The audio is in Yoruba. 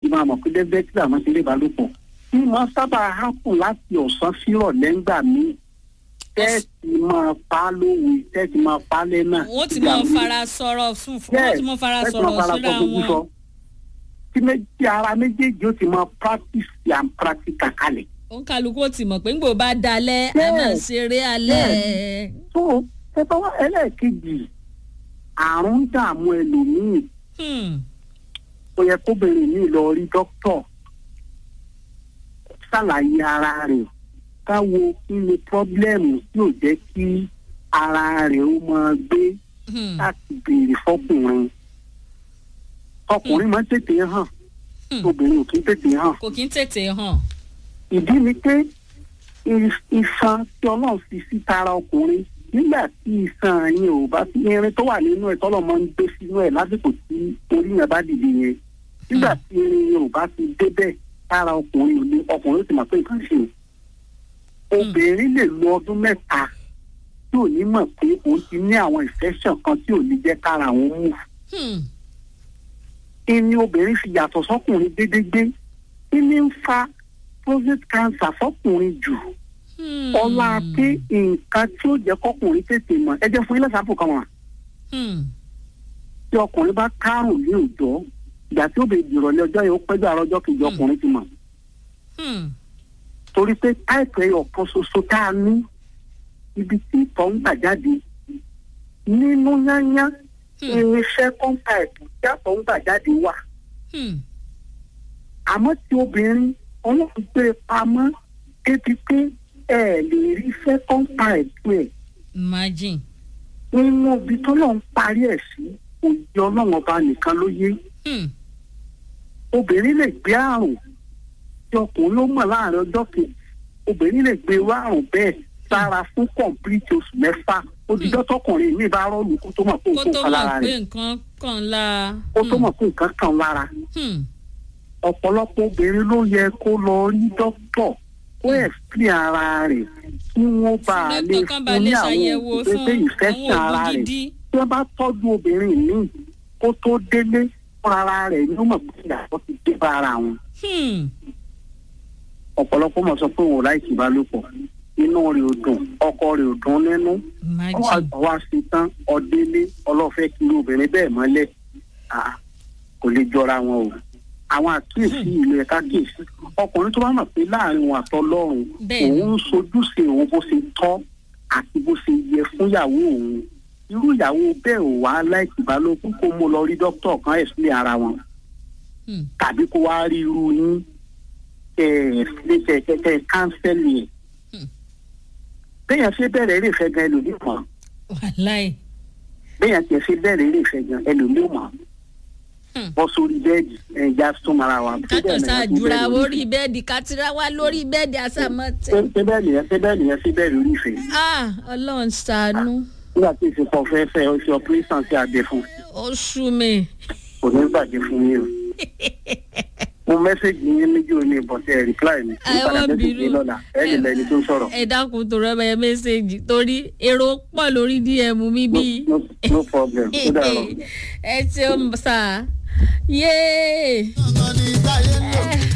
máa mọ̀ pé dẹ́gbẹ́ tí àwọn ti lè bá lò pọ̀ tí wọ́n sábà hápùn láti ọ̀sán sírọ̀ lẹ́ngbà míì tẹ́ẹ̀tì máa pa lówe tẹ́ẹ̀tì máa pa lẹ́nà. wọ́n ti mọ fara sọ̀rọ̀ fún wọ́n ti mọ fara sọ̀rọ̀ síra wọn. tí méjì ara méjèèjì ó ti mọ practice and practical kalẹ̀. òun kálukú ó ti mọ̀ pé ńgbò bá dalẹ̀ a máa ṣeré alẹ́. tó ẹ bá wá ẹlẹ́ẹ̀kejì àrùn ń dààmú ẹlòmíì ó yẹ kóbìnrin mi lọ rí dókítà ṣàlàyé ara rẹ̀ káwo kí ni pọ́blẹ́mù tí ò jẹ́ kí ara rẹ̀ ó máa gbé láti béèrè fọkùnrin ọkùnrin máa ń tètè hàn obìnrin ò kí ń tètè hàn. kò kí ń tètè hàn. ìdí ni pé iṣan tí ọlọ́run fi sí tara ọkùnrin nígbà tí iṣan yẹn ò bá sí irin tó wà nínú ẹ̀ tọ́lọ̀ máa ń gbé sínú ẹ̀ lásìkò tí orí yẹn bá dìde yẹn nígbà tí irin yẹn ò bá ti débẹ̀ tara ọkùnrin ò ní ọkùnrin ó ti mọ̀ pé nǹkan ṣe obìnrin lè lo ọdún mẹ́ta tí ò ní mọ̀ pé òun ti ní àwọn infection kan tí ò ní jẹ́ kára òun mú. ìní obìnrin fi yàtọ̀ sọ́kùnrin dédégbé ìní ń fa prostate cancer fọ́kùnrin jù ọlá pé nǹkan tí ó jẹ́ kọ́kùnrin tètè mọ̀ ẹ jẹ́ fún ilé ìsàpò kan wà. tí ọkùnrin bá kárùn ní òjò ìgbà tí ó bẹ ìrọ̀lẹ́ ọjọ́ yẹn ó pẹ́jọ́ àrọ́ ọjọ́ kejì ọkùnrin ti mọ̀. torí pé táìpù ẹyọ kan ṣoṣo tá a ní ibi tí ìtọ̀ ń gbà jáde nínú yányá irinṣẹ́ kọ́ńtàìpù tí àtọ̀ ń gbà jáde wà. àmọ́ tí obìnrin ọlọ́run gbé pamọ́ débi pé ẹ lè rí second pipe ẹ̀. imagine. nínú ibi tó lọ́n parí ẹ̀ sí òye ọlọ́run ọba nìkan ló yé. obìnrin lè gbé àrùn tí ọkùnrin ló mọ̀ láàrin ọjọ́ kejì obìnrin lè gbé irú àrùn bẹ́ẹ̀ sára fún complete oṣù mẹ́fà odidọ́ tọkùnrin mi bá rọ́ọ̀lù kó tó mọ̀ pé nǹkan kan lára rẹ̀ kó tó mọ̀ pé nǹkan kan lára ọ̀pọ̀lọpọ̀ obìnrin ló yẹ kó lọ rí dókítọ̀ kó explain ara rẹ̀ kí wọ́n bá a lè fún ní àwọn ìgbésẹ̀ ìfẹ́sẹ̀ ara rẹ̀ tí wọ́n bá tọ́jú obìnrin míì kó tó délé fún ara rẹ̀ ní ó mọ̀ pé ìyàtọ̀ ti dé bá ara wọn. ọ̀pọ̀lọpọ̀ mọ̀ sọ pé òun ò láìkí ìbálòpọ̀ inú rẹ̀ ò dùn ọkọ rẹ̀ ò dùn nínú wá sí tán ọdẹ́lé ọlọ́fẹ́ kí obìnrin bẹ́ẹ̀ mọ́lẹ̀ kò lè jọra wọn o àwọn àkíyèsí ìlú ẹ̀ka kíyèsí ọkùnrin tó bá mọ̀ pé láàrin òun àtọlọ́run òun ń sojúṣe òun bó ṣe tọ́ àti bó ṣe yẹ fún ìyàwó òun irú ìyàwó bẹ́ẹ̀ ò wá láìsí ìbálòpọ̀ kó mú lọ rí dókítà kan ẹ̀sìn ara wọn tàbí kó wá rí irú yín kẹ̀kẹ́ kánsẹ́lì ẹ̀ bẹ́yàn ṣe bẹ̀rẹ̀ eré ìfẹ́ gan ẹlòmíì mọ̀ bẹ́yàn tiẹ̀ ṣe bẹ̀rẹ̀ eré ìfẹ́ gan ẹlòmíì mọ̀ bọ́ sórí bẹ́ẹ̀dì ẹ̀já súnmọ́ra wa. kátó ṣáàjúra orí bẹ́ẹ̀dì kátìrá wa lórí bẹ́ẹ̀dì àṣàmọ́tẹ́. ṣé bẹ́ẹ̀ nìyẹn ṣé bẹ́ẹ̀ nìyẹn ṣé bẹ́ẹ̀ lórí ìfẹ́. ọlọ́run ṣàánú. nígbà tí ìsìnkú fẹ́ fẹ́ o ṣe operation sí abẹ fún. ó sú mi. kò ní bàjẹ́ fún yín o. mo mẹ́sẹ̀gì yín méjì ò ní ìbọ̀sẹ̀ reply mi. àwọn bínú ẹ dákun tó rẹ bẹ mẹ́sẹ̀gì torí èrò pọ̀ lórí dm mi bí. no problem ó dàrọ. ẹ ṣeun sáà yéé.